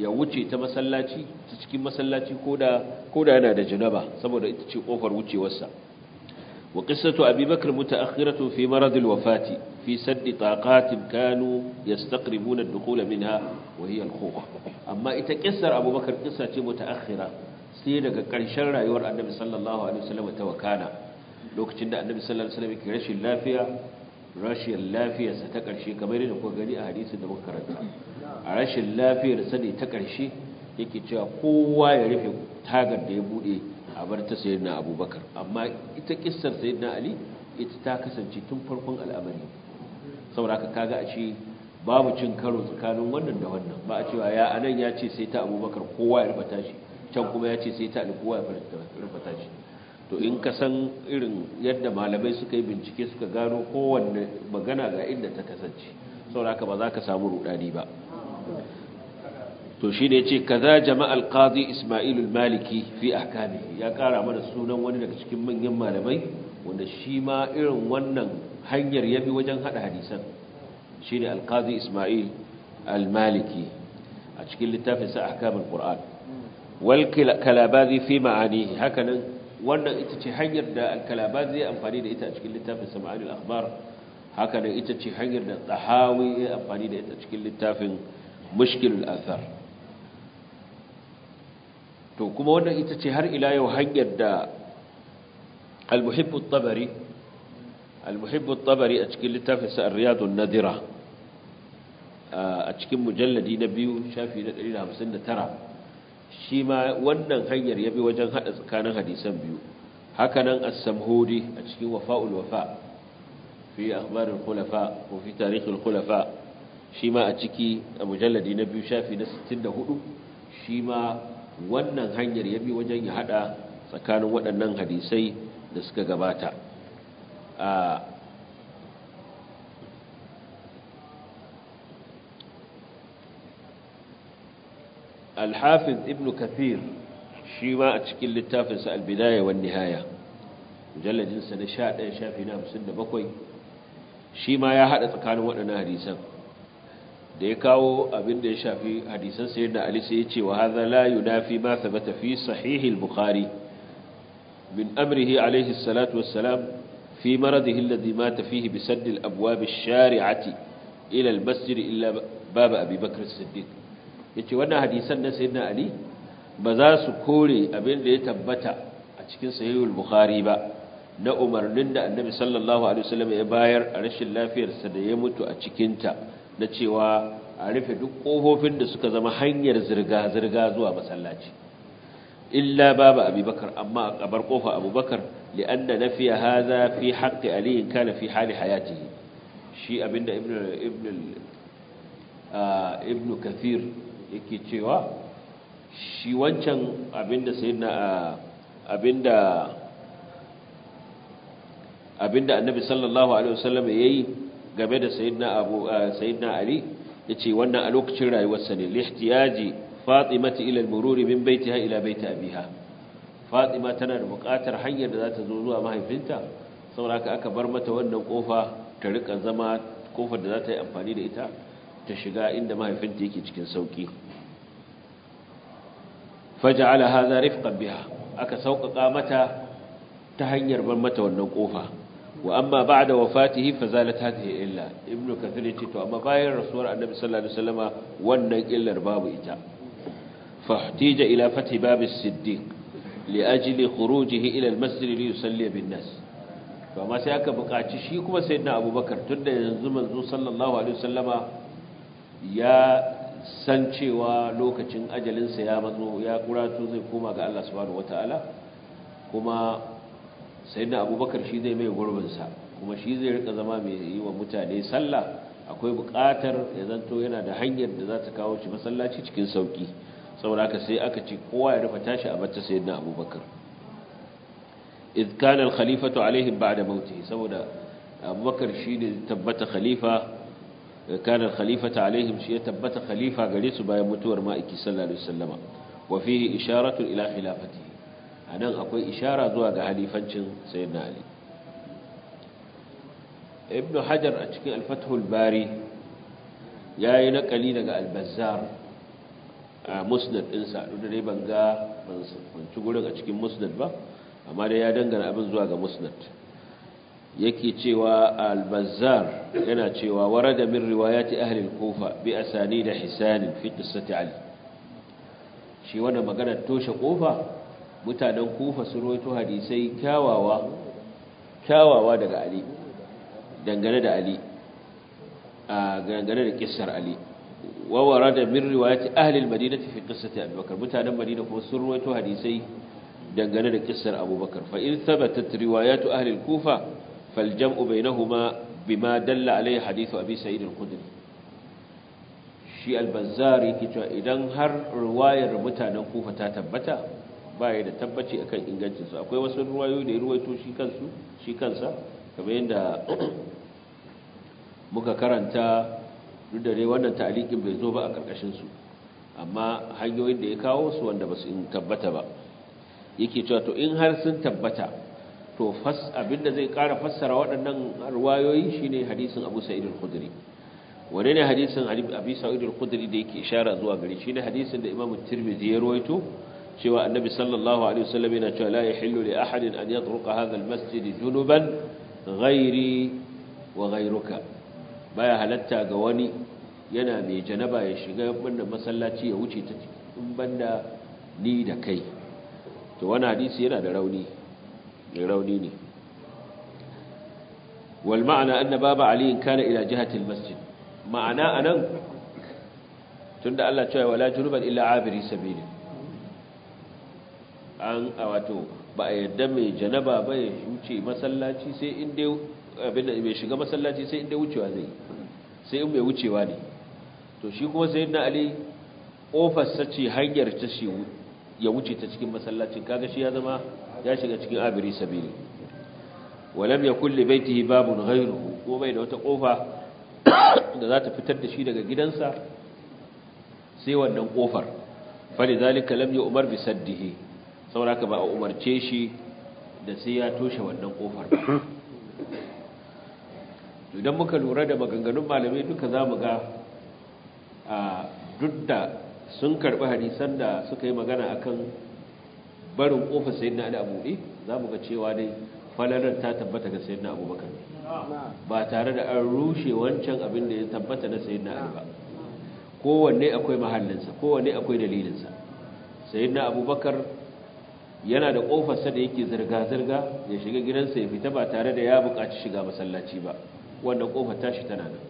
Speaker 2: ya wuce ta masallaci ta cikin masallaci koda koda yana da janaba saboda ita ce kofar wucewarsa wa qissatu abi bakr mutaakhiratu fi marad alwafati fi sadd taqat kanu yastaqribuna ad-dukhul minha wa hiya al-khuf amma ita qissar abubakar qissa ce mutaakhira sai daga ƙarshen rayuwar annabi sallallahu alaihi wasallam ta wakana lokacin da annabi sallallahu alaihi wasallam ke rashin lafiya rashin lafiyarsa ta ƙarshe kamar yadda kuka gani a hadisin da muka karanta a rashin lafiyarsa ne ta ƙarshe yake cewa kowa ya rufe tagar da ya buɗe a bar ta sayyidina abubakar amma ita kissar sayyidina ali ita ta kasance tun farkon al'amari saboda haka kaga a ce babu cin karo tsakanin wannan da wannan ba a cewa ya anan ya ce sai ta abubakar kowa ya rufe tashi can kuma ya ce sai ta ali kowa ya rufe tashi to in ka san irin yadda malamai suka yi bincike suka gano kowanne magana ga inda ta kasance sauraka ba za ka samu rudani ba to shi ne ce kaza jama'al qadi ismailul maliki fi ahkami ya kara mana sunan wani daga cikin manyan malamai wanda shi ma irin wannan hanyar ya bi wajen hada hadisan shi ne alqadi ismail al-maliki a cikin littafin sa ahkamul qur'an wal kalabazi fi ma'ani hakanan wannan ita ce hanyar da alkalabazi ya amfani da ita a cikin littafin sama'ani al-akhbar haka nan ita ce hanyar da tahawi ya amfani da ita cikin littafin mushkil al-athar to kuma wannan ita ce har ila yau hanyar da al-muhibb at-tabari al-muhibb at-tabari a cikin littafin sa ar-riyad an-nadira a cikin mujalladi na biyu shafi na 159 shi ma wannan hanyar ya bi wajen hada tsakanin hadisan biyu hakanan as-samhudi a cikin wafa'ul wafa fi akhbarul khulafa ko fi tarikhul khulafa shi ma a ciki a mujalladi na biyu shafi na 64 shi ma wannan hanyar ya bi wajen ya hada tsakanin waɗannan hadisai da suka gabata a الحافظ ابن كثير شيما أتشكل للتافنس البداية والنهاية مجلد سنة شاء شافنا مسنة بكوي شيما يا حدث كانوا وأنا حديثا da ya kawo abin da ya shafi hadisan sayyidina Ali sai ya ce wa hadha la yunafi ma thabata fi sahih al-bukhari min amrihi alayhi salatu wassalam fi maradihi alladhi mata fihi bi sadd al-abwab ash-shari'ati ila al-masjid illa bab Abi Bakr as-Siddiq yace wannan hadisan na sayyidina Ali ba za su kore abin da ya tabbata a cikin sahih al-bukhari ba na umarnin da annabi sallallahu alaihi wasallam ya bayar a rashin lafiyarsa da ya mutu a cikinta na cewa a rufe duk ƙofofin da suka zama hanyar zirga-zirga zuwa masallaci illa babu abubakar amma a ƙabar ƙofa abubakar li'anna na fiye haza fi haƙƙi aliyin kana fi hali hayati shi abinda ibn kathir yake cewa shi wancan abinda sai na abinda abinda annabi sallallahu alaihi wasallam yayi game da sayyidina abu sayyidina ali yace wannan a lokacin rayuwarsa ne lihtiyaji fatimati ila al-murur min baitiha ila baiti abiha fatima tana da buƙatar hanyar da za ta zo zuwa mahaifinta saboda haka aka bar mata wannan kofa ta rika zama kofar da za ta yi amfani da ita ta shiga inda mahaifinta yake cikin sauki faja'ala hadha rifqan biha aka sauƙaƙa mata ta hanyar bar mata wannan kofa wa amma ba'da wafatihi fazalat hadhihi illa ibnu kathir yace to amma bayan rasuwar annabi sallallahu alaihi wasallama wannan illar babu ita fahtija ila fathi bab as-siddiq li ajli khurujihi ila al-masjid li yusalli bin nas to amma sai aka buƙaci shi kuma sayyidina abubakar tunda yanzu manzo sallallahu alaihi wasallama ya san cewa lokacin ajalinsa ya matso ya kuratu zai koma ga Allah subhanahu wataala kuma sai na abubakar shi zai mai gurbinsa kuma shi zai rika zama mai yi wa mutane sallah akwai buƙatar ya zanto yana da hanyar da za ta kawo shi masallaci cikin sauƙi saboda haka sai aka ce kowa ya rufe tashi a bata sai na abubakar idh kana al-khalifatu alaihim ba'da mautihi saboda abubakar shi ne tabbata khalifa kana al-khalifatu alaihim shi ya tabbata khalifa gare su bayan mutuwar ma'aiki sallallahu alaihi wasallama wa fihi isharatu ila khilafatihi a nan akwai ishara zuwa ga halifancin sayyidina ali ibn hajar a cikin alfathul bari ya yi naƙali daga albazar a musnad ɗinsa duk da dai ban ga ban ci gurin a cikin musnad ba amma dai ya dangana abin zuwa ga musnad yake cewa al-bazzar yana cewa warada min riwayati ahli al-kufa bi asani da hisan fi qissati ali shi wannan magana toshe kofa mutanen kufa su rawaito hadisai kyawawa kyawawa daga ali dangane da ali a dangane da kissar ali wa warada min riwayati ahli al-madinati fi qissati abubakar mutanen madina kuma sun rawaito hadisai dangane da kissar abubakar fa in thabatat riwayatu ahli al-kufa فالجمع بينهما بما دل عليه حديث أبي سعيد الخدري shi albazari yake cewa idan har ruwayar mutanen kufa ta tabbata baya da tabbaci akan ingancinsu akwai wasu ruwayoyi da ya ruwaito shi kansu shi kansa kamar yadda muka karanta duk da dai wannan ta'alikin bai zo ba a karkashin su amma hanyoyin da ya kawo su wanda ba su tabbata ba yake cewa to in har sun tabbata to fas abinda zai ƙara fassara waɗannan ruwayoyi shine hadisin Abu Sa'id al-Khudri wane ne hadisin Abi Sa'id al-Khudri da yake ishara zuwa gare shi ne hadisin da Imam Tirmidhi ya rawaito cewa Annabi sallallahu alaihi wasallam yana cewa la yahillu li ahadin an yatruqa hadha al-masjid junuban ghairi wa ghairuka baya halatta ga wani yana mai janaba ya shiga wannan masallaci ya wuce ta in banda ni da kai to wannan hadisi yana da rauni mai rauni ne wal ma'ana anna baba ali kana ila jihati al masjid ma'ana anan tunda Allah cewa wala junuban illa abiri sabili an wato ba a yadda mai janaba ba ya wuce masallaci sai in dai abin da mai shiga masallaci sai in dai wucewa zai sai in mai wucewa ne to shi kuma sayyidina ali kofar sace hanyar ta shi ya wuce ta cikin masallacin kaga shi ya zama ya shiga cikin abiri sabili walam yakul li baitihi babun ghayruhu ko bai da wata kofa da za ta fitar da shi daga gidansa sai wannan kofar falidhalika lam yu'mar bi saddihi saboda ba a umarce shi da sai ya toshe wannan kofar idan muka lura da maganganun malamai duka zamu ga a duk da sun karbi hadisan da suka yi magana akan barin kofar sayyidina Ali Abu Dhabi zamu ga cewa dai falalar ta tabbata ga sayyidina Abubakar ba tare da an rushe wancan abin da ya tabbata na sayyidina Ali ba kowanne akwai mahallinsa kowanne akwai dalilinsa sayyidina Abubakar yana da kofarsa da yake zirga zirga ya shiga gidansa ya fita ba tare da ya buƙaci shiga masallaci ba wannan kofar tashi tana nan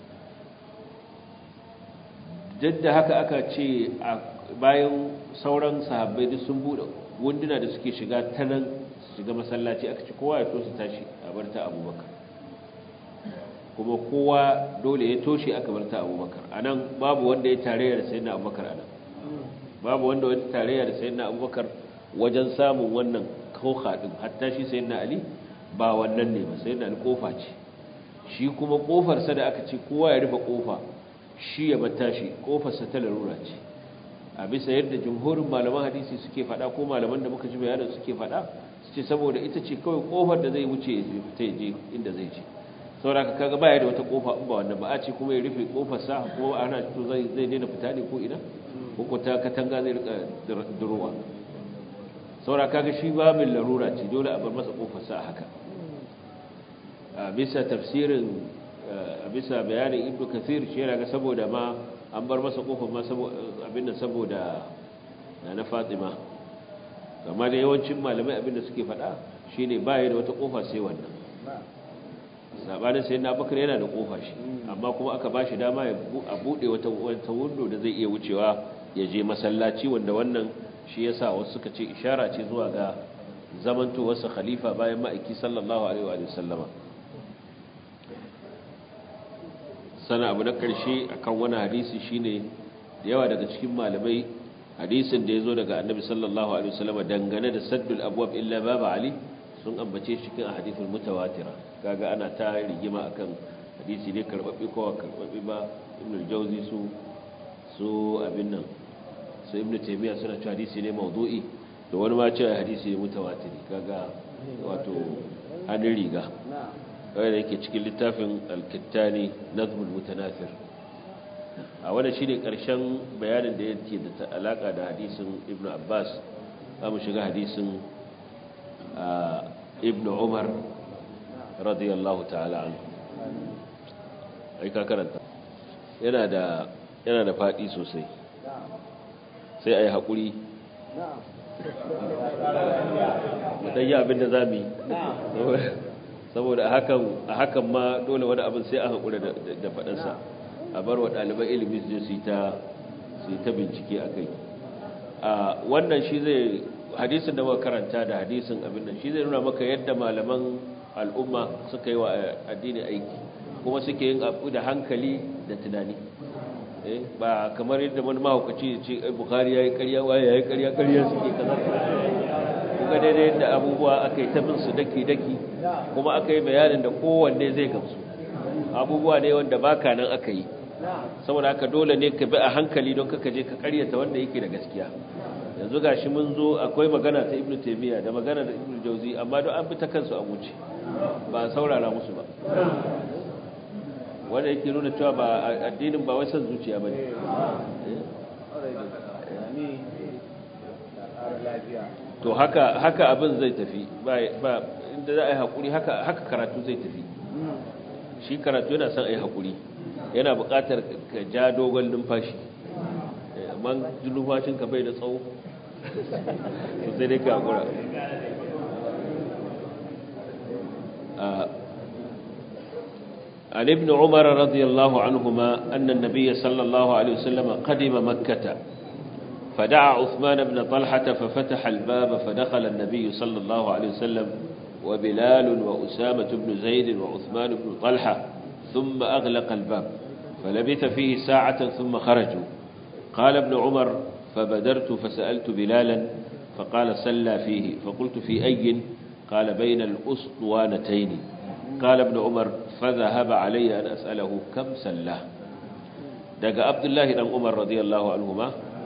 Speaker 2: duk da haka aka ce bayan sauran sahabbai duk sun bude wunduna da suke shiga ta nan su shiga masallaci aka ce kowa ya tosa tashi a bar ta abubakar kuma kowa dole ya toshe aka bar ta abubakar a nan babu wanda ya tarayya da sayyidina abubakar a nan babu wanda ya tarayya da sayyidina abubakar wajen samun wannan kauka din hatta shi sayyidina ali ba wannan ne ba sayyidina ali kofa ce shi kuma kofarsa da aka ce kowa ya rufe kofa shi ya bata shi kofarsa ta larura ce a bisa yadda jumhurin malaman hadisi suke fada ko malaman da muka ji bayanin suke fada su ce saboda ita ce kawai kofar da zai wuce ya fita ya je inda zai ce saboda ka kaga baya da wata kofa in ba wannan ba a ce kuma ya rufe kofarsa ko ana to zai zai daina fita ne ko ina ko ko ta katanga zai rika durowa saboda kaga shi babin larura ce dole a bar masa kofarsa a haka a bisa tafsirin a bisa bayanin ibnu kathir shi yana ga saboda ma an bar masa kofar ma abinda saboda na fatima amma da yawancin malamai abinda suke faɗa shine baya da wata kofa sai wannan sabanin sai na bakar yana da kofa shi amma kuma aka ba shi dama a buɗe wata wata wundo da zai iya wucewa ya je masallaci wanda wannan shi yasa wasu suka ce ishara ce zuwa ga zamantowarsa khalifa bayan ma'aiki sallallahu alaihi wa sallama sana abu na ƙarshe akan wani hadisi shine da yawa daga cikin malamai hadisin da ya zo daga annabi sallallahu alaihi wasallam dangane da saddul abwab illa baba ali sun ambace shi kan hadithul mutawatira kaga ana ta rigima akan hadisi ne karbabbe ko karbabbe ba ibn al-jawzi su su abin nan su ibn taymiya suna cewa hadisi ne mawdu'i to wani ma cewa hadisi ne mutawatiri kaga wato hannun riga wanda yake cikin littafin alkittani nazmul mutanafir a wanda shi ne ƙarshen bayanin da yake da alaƙa da hadisin ibn abbas za mu shiga hadisin ibn umar radiyallahu ta'ala an aika karanta yana da yana da faɗi sosai sai a yi haƙuri dan yi abin da za mu yi saboda a hakan ma dole wani abin sai a haƙura da faɗansa a bar wa ɗaliban ilimi su su yi ta bincike a kai wannan shi zai hadisin da muka karanta da hadisin abin nan shi zai nuna maka yadda malaman al'umma suka yi wa addini aiki kuma suke yin abu da hankali da tunani ba kamar yadda wani mahaukaci ya ce bukari ya yi karya waye ya yi karya karya suke kaza kuka daidai da abubuwa aka yi tabin su daki-daki kuma aka yi bayanin da kowanne zai gamsu abubuwa ne wanda baka nan aka yi saboda haka dole ne ka bi a hankali don kaka je ka karyata wanda yake da gaskiya yanzu gashi mun zo akwai magana ta ibnu taymiya da magana da ibnu jauzi amma don an bi ta kansu a wuce ba a saurara musu ba wanda yake nuna cewa ba addinin ba wai san zuciya bane to haka haka abin zai tafi ba ba inda za a yi hakuri haka haka karatu zai tafi shi karatu yana son a yi hakuri yana buƙatar ka ja dogon numfashi amma numfashin ka bai da tsawo sai dai ka hakura عن ابن عمر رضي الله عنهما أن النبي صلى الله عليه وسلم قدم مكة فدعا عثمان بن طلحة ففتح الباب فدخل النبي صلى الله عليه وسلم وبلال وأسامة بن زيد وعثمان بن طلحة ثم أغلق الباب فلبث فيه ساعة ثم خرجوا قال ابن عمر فبدرت فسألت بلالا فقال سلى فيه فقلت في أي قال بين الأسطوانتين قال ابن عمر فذهب علي أن أسأله كم سلاه دقى عبد الله بن عمر رضي الله عنهما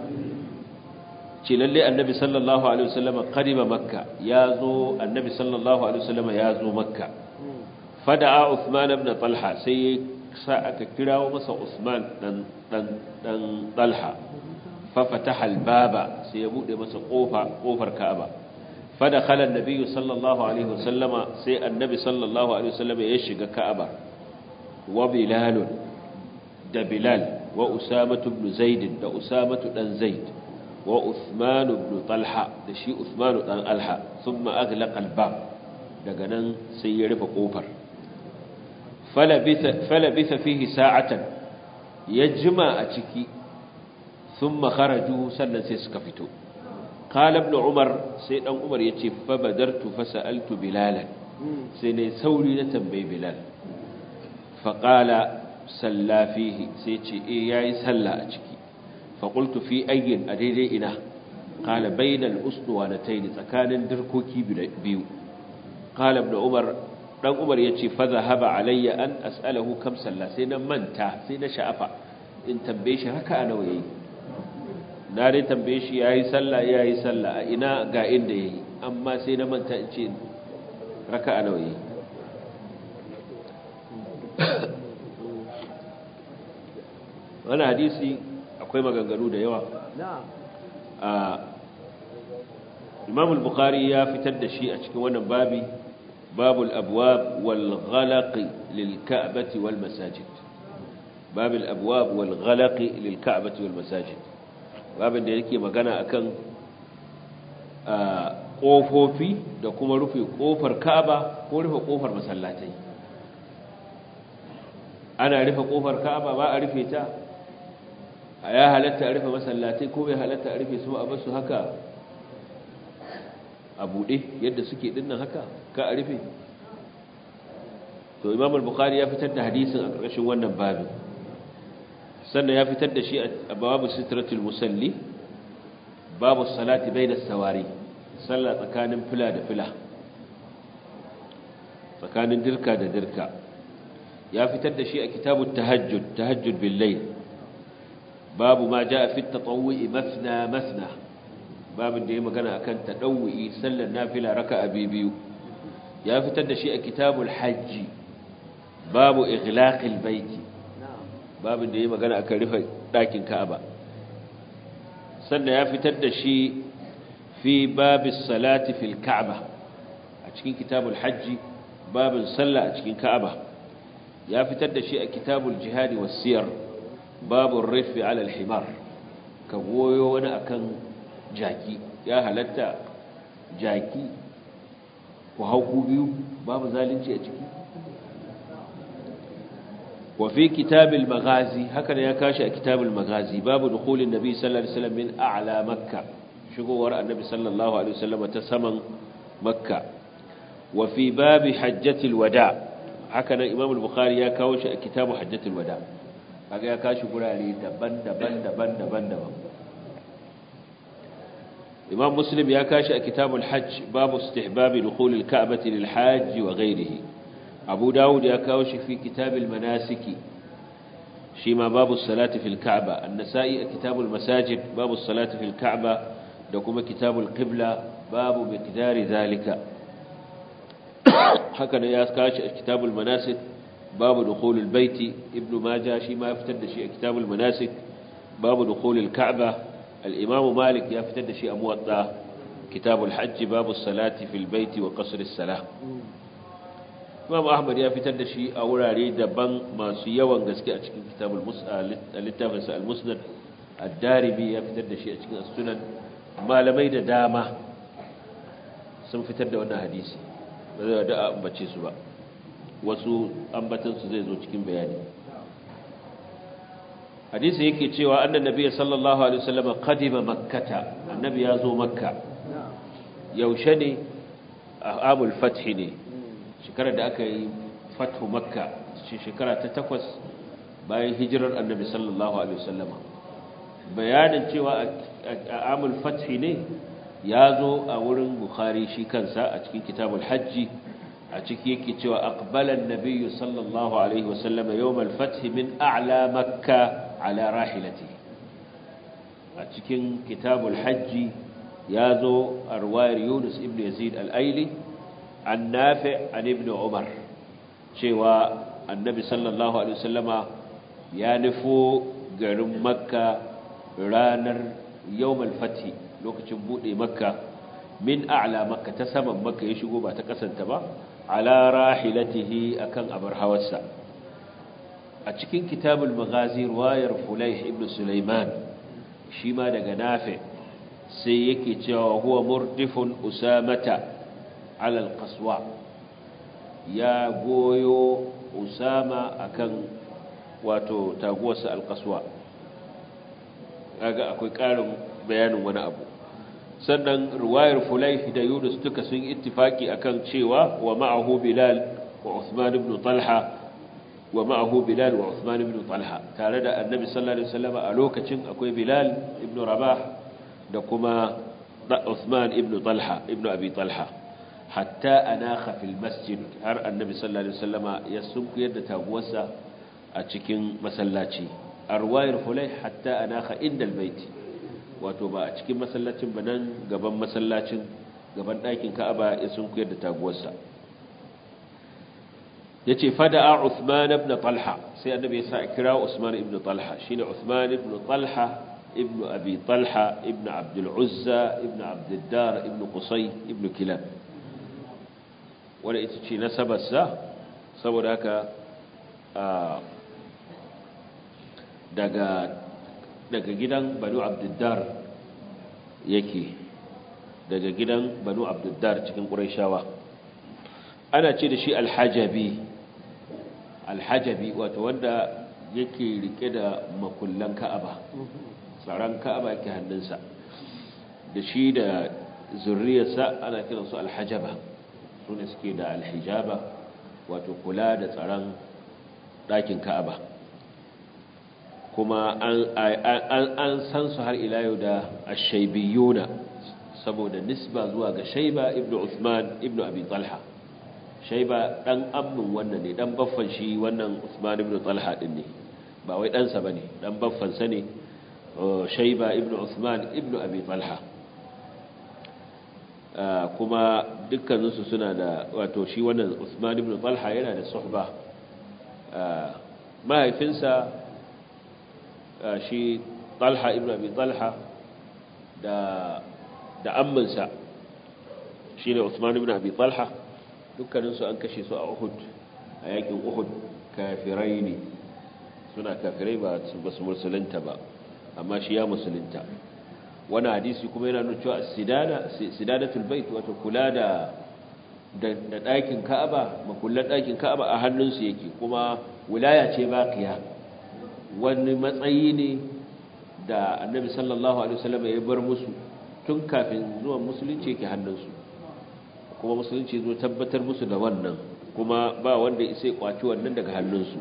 Speaker 2: lalle annabi sallallahu alaihi wasallam qadima makka yazo annabi sallallahu alaihi wasallam yazo makka fada'a uthman ibn talha sai sa aka kirawo masa usman dan dan dan talha fa fataha al-baba sai ya bude masa kofa kofar ka'aba fadakhala an-nabi sallallahu alaihi wasallam sai annabi sallallahu alaihi wasallam ya shiga ka'aba wa bilal da bilal wa usama ibn zaid da usama dan zaid wa Uthman ibn Talha da shi Uthman dan Alha thumma aghlaqa al-bab daga nan sai ya rufe kofar falabitha falabitha fihi sa'atan yajma a ciki thumma kharaju sannan sai suka fito qala ibn Umar sai dan Umar yace fa badartu fa sa'altu Bilal sai ne sauri na tambayi Bilal fa qala salla fihi sai ce eh yayi sallah a ciki faƙultu fi ayyin a daidai ina ƙala bainal usduwanatain tsakanin dirkoki biyu ƙala ibn umar dan umar yace fa zahaba alayya an as'alahu kam salla sai na manta sai na sha'afa in tambaye shi haka nawa yayi na dai tambaye shi yayi sallah yayi sallah a ina ga inda yayi amma sai na manta in ce raka'a nawa yayi wannan hadisi akwai maganganu da yawa a imam al-bukhari ya fitar da shi a cikin wannan babi babul abwab wal ghalaq lil ka'bati wal masajid babul abwab wal ghalaq lil ka'bati wal masajid babin da yake magana akan kofofi da kuma rufe kofar ka'aba ko rufe kofar masallatai ana rufe kofar ka'aba ba a rufe ta a ya halatta a rufe masallatai ko bai halatta a rufe su a basu haka a buɗe yadda suke dinnan haka ka a rufe to imam al-bukhari ya fitar da hadisin a ƙarƙashin wannan babin sannan ya fitar da shi a babu sitratul musalli babu salati bainas sawari sallah tsakanin fila da fila tsakanin dirka da dirka ya fitar da shi a kitabut tahajjud tahajjud bil layl babu ma ja fi tatawwi masna masna babin da ya magana akan tadawwi sallar nafila raka'a biyu ya fitar da shi a kitabul hajji babu ighlaqil baiti babin da ya magana akan rufe ɗakin ka'aba sannan ya fitar da shi fi babis salati fil ka'aba a cikin kitabul hajji babin sallah a cikin ka'aba ya fitar da shi a kitabul jihadi wasiyar babun rufe alal himar ka goyo wani akan jaki ya halatta jaki ku hau ku biyu babu zalunci a ciki وفي كتاب المغازي هكذا يكاشي كتاب المغازي باب دخول النبي صلى الله عليه وسلم من أعلى مكة شكو وراء النبي صلى الله عليه وسلم تسمن مكة وفي باب حجة الوداع هكذا إمام البخاري يكاشي كتاب حجة الوداع هكذا يكاشي قول عليه دبن دبن دبن دبن دبن إمام مسلم يكاشي كتاب الحج باب استحباب دخول الكعبة للحاج وغيره abu dawud ya kawo shi fi kitabil manasiki shi ma babu salati fil ka'ba an-nasa'i a kitabul masajid babu salati fil ka'ba da kuma kitabul qibla babu miqdari zalika haka ne ya kawo shi a kitabul manasik babu dukhulul baiti ibnu majah shi ma ya fitar da shi a kitabul manasik babu dukhulul ka'ba al-imam malik ya fitar da shi a muwatta kitabul hajj babu salati fil baiti wa qasr as-salah Imam Ahmad ya fitar da shi a wurare daban masu yawan gaske a cikin kitabul littafin sa al-Musnad ad-Darimi ya fitar da shi a cikin sunan malamai da dama sun fitar da wannan hadisi ba zai da ambace su ba wasu ambatan su zai zo cikin bayani hadisi yake cewa annan nabiyyi sallallahu alaihi wasallam qadima makkata annabi ya zo makka yaushe ne a amul fath ne shekarar da aka yi fatu makka shekara ta takwas bayan hijirar annabi sallallahu alaihi wasallama bayanin cewa a amul fathi ne ya zo a wurin bukhari shi kansa a cikin kitabul hajji a ciki yake cewa aqbalan nabiyyu sallallahu alaihi wasallama yawmal fathi min a'la makka ala rahilati a cikin kitabul hajji ya zo a ruwayar yunus ibn yazid al-aili an nafi an ibn umar cewa annabi sallallahu alaihi wasallama ya nufo garin makka ranar yawmal fati lokacin bude makka min a'la makka ta saman makka ya shigo ba ta kasanta ba ala rahilatihi akan abar hawarsa a cikin kitabul maghazi ruwayar fulayh ibn sulaiman shi ma daga nafi sai yake cewa huwa murdifun usamata ala alqaswa ya goyo usama akan wato taguwarsa alqaswa kaga akwai karin bayanin wani abu sannan ruwayar fulayh da yunus duka sun ittifaki akan cewa wa ma'ahu bilal wa usman ibn talha wa ma'ahu bilal wa usman ibn talha tare da annabi sallallahu alaihi wasallam a lokacin akwai bilal ibn rabah da kuma usman ibn talha ibn abi talha hatta anakha fil masjid har annabi sallallahu alaihi wasallama ya sunkuyar da taguwarsa a cikin masallaci arwayar fulai hatta anakha inda albayt wato ba a cikin masallacin ba nan gaban masallacin gaban ɗakin ka'aba ya sunkuyar da taguwarsa yace fada'a Uthman ibn Talha sai annabi ya sa kira Usman ibn Talha shine Uthman ibn Talha ibn Abi Talha ibn Abd al-Uzza ibn Abd ad-Dar ibn Qusay ibn Kilab wanda ita ce nasabarsa saboda haka daga daga gidan Banu Abd ad-Dar yake daga gidan Banu Abd ad-Dar cikin Qurayshawa ana ce da shi al-Hajabi alhajabi wato wanda yake rike da makullan ka'aba tsaron ka'aba yake hannunsa da shi da zurriyarsa ana kiransu alhajaba su ne suke da alhijaba wato kula da tsaron ɗakin ka'aba kuma an san su har ila yau da ashaibiyuna saboda nisba zuwa ga shaiba ibnu usman ibnu abi talha shaiba dan ammin wannan ne dan baffan shi wannan Usman ibn Talha din ne ba wai dan sa bane dan baffan sa ne shaiba ibn Usman ibn Abi Talha kuma dukkanin su suna da wato shi wannan Usman ibn Talha yana da suhba mahaifinsa shi talha ibn abi talha da da amminsa shi ne usman ibn abi talha dukkaninsu an kashe su a uhud a yakin uhud kafirai ne suna kafirai ba su musulunta ba amma shi ya musulunta wani hadisi kuma yana nuna cewa sidadatul bait wato kula da da ɗakin ka'aba makullan ɗakin ka'aba a hannunsu yake kuma wilaya ce baqiya wani matsayi ne da annabi sallallahu alaihi wasallam ya bar musu tun kafin zuwan musulunci yake hannunsu kuma musulunci zo tabbatar musu da wannan kuma ba wanda isai kwaci wannan daga hannunsu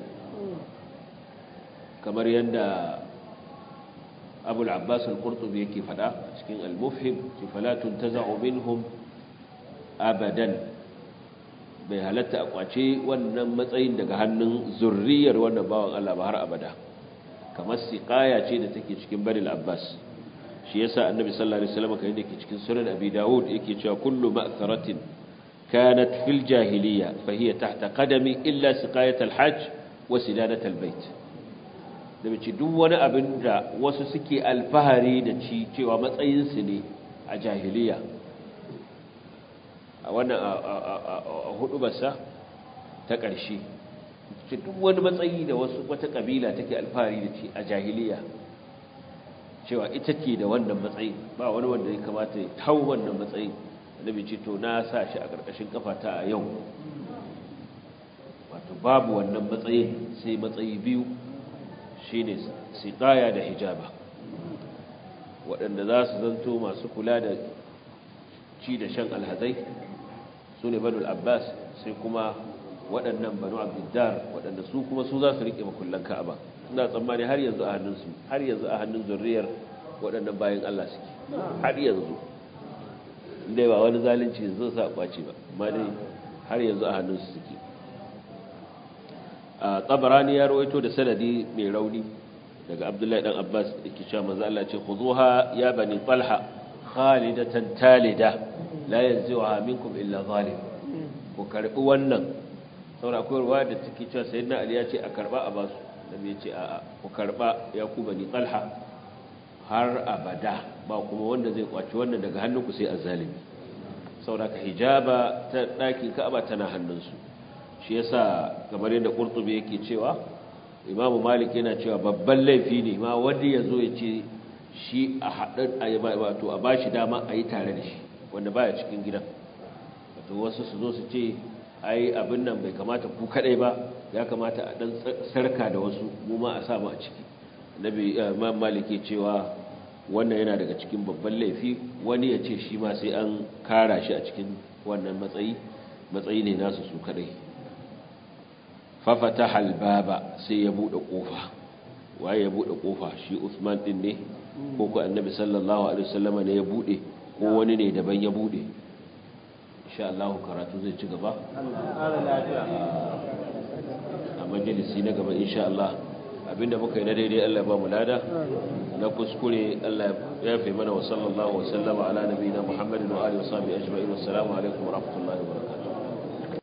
Speaker 2: kamar yadda abul abbas al-qurtubi yake fada cikin al-mufhim ci falatun taza'u minhum abadan bai halatta a kwace wannan matsayin daga hannun zurriyar wannan bawan Allah ba har abada kamar siqaya ce da take cikin banil abbas shi yasa annabi sallallahu alaihi wasallam kai yake cikin sunan abi daud yake cewa kullu ma'tharatin kanat fil jahiliya fa hiya tahta qadami illa siqayat al-hajj wa sidadat al-bait da bace duk wani abin da wasu suke alfahari da ci cewa matsayin su ne a jahiliya a wannan a hudu basa ta ƙarshe ce duk wani matsayi da wasu wata kabila take alfahari da ci a jahiliya cewa ita ke da wannan matsayin ba wani wanda ya kamata ya hau wannan matsayin annabi ce to na sa shi a ƙarƙashin kafata a yau wato babu wannan matsayin sai matsayi biyu shine siqaya da hijaba waɗanda za su zanto masu kula da ci da shan alhazai su ne banu abbas sai kuma waɗannan banu abdiddar waɗanda su kuma su za su riƙe makullan ka'aba ina tsammani har yanzu a hannunsu har yanzu a hannun zurriyar waɗannan bayan Allah suke har yanzu dai ba wani zalunci zai sa kwace ba amma dai har yanzu a hannunsu suke a tabarani ya rawaito da sanadi mai rauni daga abdullahi dan abbas yake cewa manzo Allah ce khuzuha ya bani talha khalidatan talida la yanzuha minkum illa zalim ku karbi wannan saboda akwai ruwa da take cewa sayyidina ali ya ce a karba a basu nabi ya ce a ku karba ya ku bani talha har abada ba kuma wanda zai kwaci wannan daga hannunku sai azzalimi saboda ka hijaba ta dakin ka'aba tana hannunsu shi yasa kamar yadda qurtubi yake cewa imamu malik yana cewa babban laifi ne ma wanda ya zo ya ce shi a haɗin wato a bashi dama a yi tare da shi wanda baya cikin gidan wato wasu su zo su ce ai abin nan bai kamata ku kadai ba ya kamata a dan sarka da wasu mu ma a sa mu a ciki nabi imam malik ya cewa wannan yana daga cikin babban laifi wani ya ce shi ma sai an kara shi a cikin wannan matsayi matsayi ne nasu su kadai fafataha albaba sai ya bude kofa waye ya bude kofa shi Usman din ne ko ko Annabi sallallahu alaihi wasallama ne ya bude ko wani ne daban ya bude insha Allah karatu zai ci gaba a majalisi na gaba insha Allah abinda muka yi na daidai Allah ya ba mu lada na kuskure Allah ya fi mana wa sallallahu wa sallama ala nabiyina Muhammadin wa alihi wa sahbihi ajma'in assalamu alaikum wa rahmatullahi wa barakatuh